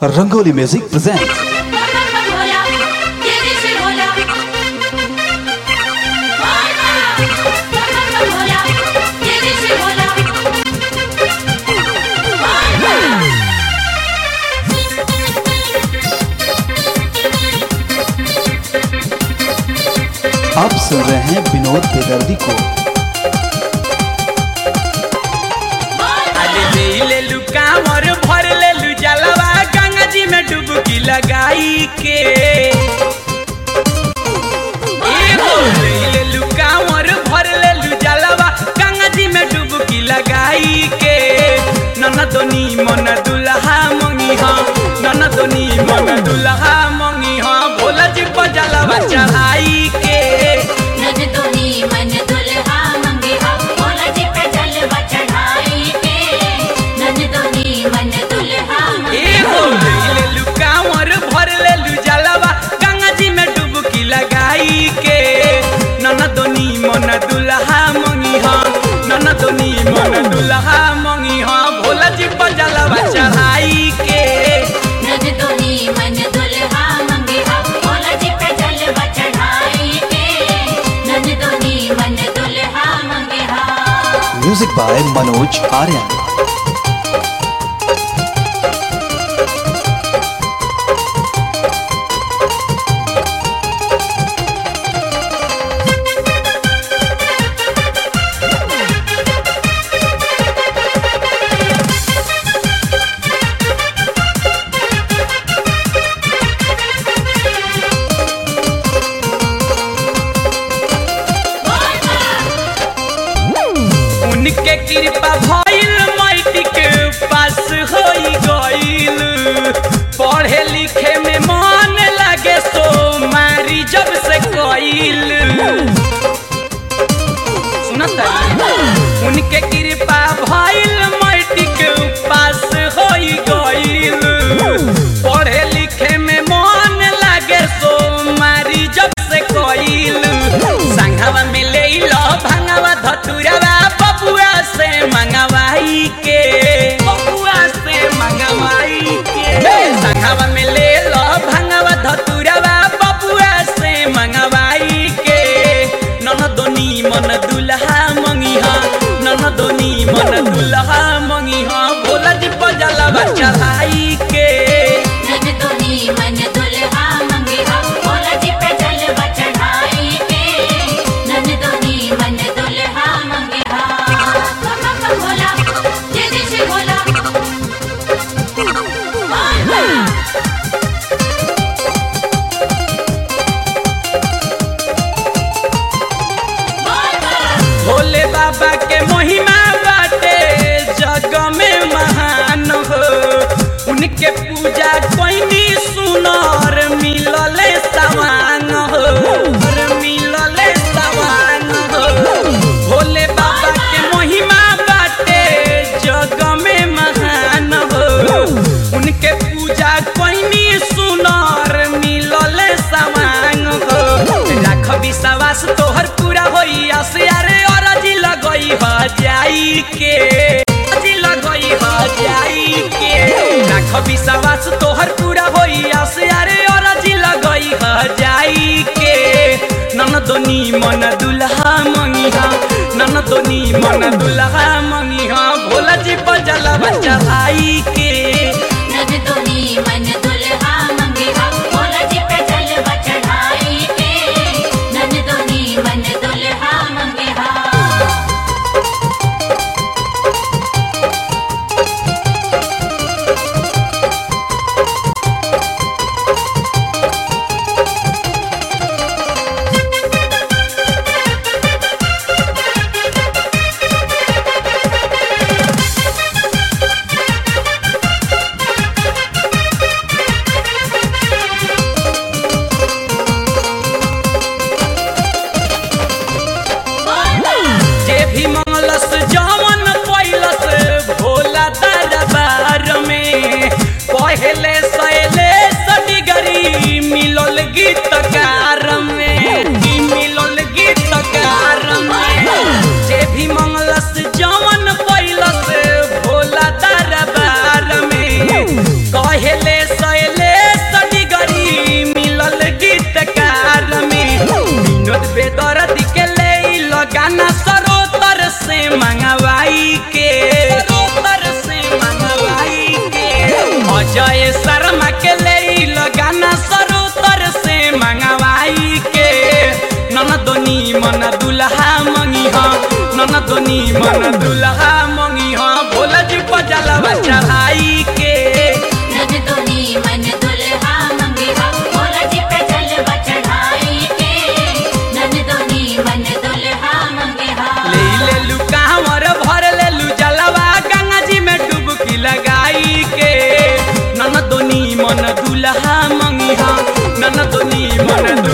rangoli music present Bhola तेरे से भोला भोला तेरे से भोला आप सुन रहे हैं विनोद बेदर्दी को अरे ले ले लू कांवर भर ले लू जलवा गंगा जी में डुबकी लगाई के ए हो ले ले लू कांवर भर ले लू जलवा गंगा जी में डुबकी लगाई के नन दोनी मन दुल्हा मंगी हाँ नन दोनी मन दुल्हा मंगी हाँ भोला जी को जलवा चढ़ाई के नन दोनी मन दुल्हा मंगे हम भोला जी पे जलवा चढ़ाई के नन दोनी मन दुल्हा ए हो ले लू कांवर भर ले लू जलवा गंगा जी में डुबकी लगाई के नन दोनी मन दुल्हा मंगी हाँ नन दोनी मन दुल्हा मंगी हाँ भोला जी पर जलवा चढ़ाई के नन दोनी मन दुल्हा मंगे हम भोला जी पे जलवा चढ़ाई के नन दोनी मन दुल्हा मंगे हम म्यूजिक बाय मनोज आर्यन उनके कृपा भइल माइटी के पास होई गइल पढ़े लिखे में मन लगे सो मारी जब से कइल सुनता उनके कृपा भइल माइटी के पास होई गइल पढ़े लिखे में मन लगे सो मारी जब से कइल संघवा में ले लो भंगवा धतुरवा बबुआ से मंगवाई के बबुआ से मंगवाई के संघवा में ले लो भंगवा धतुरवा बबुआ से मंगवाई के नन दोनी मन दुल्हा मंगी हाँ नन दोनी मन दुल्हा मंगी हाँ भोला जी पजलवा चढ़ाई के नन दोनी मन दुल्हा मंगे हम भोला जी पे जलवा चढ़ाई के नन दोनी मन दुल्हा मंगे हम भोला तेरे से भोला भोले बाबा के महिमा बाटे जग में महान हो उनके पूजा कोई सुनर मिलले समान हो और मिलले समान हो भोले बाबा के महिमा बाटे जग में महान हो उनके पूजा कोई सुनर मिलले समान हो राख विश्वास तोहर पूरा होई असियारे और जी लगई ह जाई के जी लगई ह जाई के राख विश्वास तोहर पूरा होई असियारे और जी लगई ह जाई के नन दोनी मन दुल्हा मंगी हा नन दोनी मन दुल्हा मंगी हा भोला जी बजला चढ़ाई के नन दोनी मन दुल्हा मंगे हम भोला जी पे जलवा चढ़ाई के नन दोनी मन दुल्हा मंगे हम जय शर्मा के ले लगाना सरोतर से मंगवाई के ननदोनी मन दुल्हा मंगी हा ननदोनी मन दुल्हा मंगी हा भोला जी पजलवा चढ़ाई के नन दोनी मन दुल्हा मंगिहा भोला जी पे जलवा चढ़ाई के नन दोनी मन दुल्हा मंगिहा ले ले लू कांवर भर ले लू जलवा गंगा जी में डुबकी लगाई के ननदोनी मन दुल्हा मंगी हा ननदोनी मन दुल्हा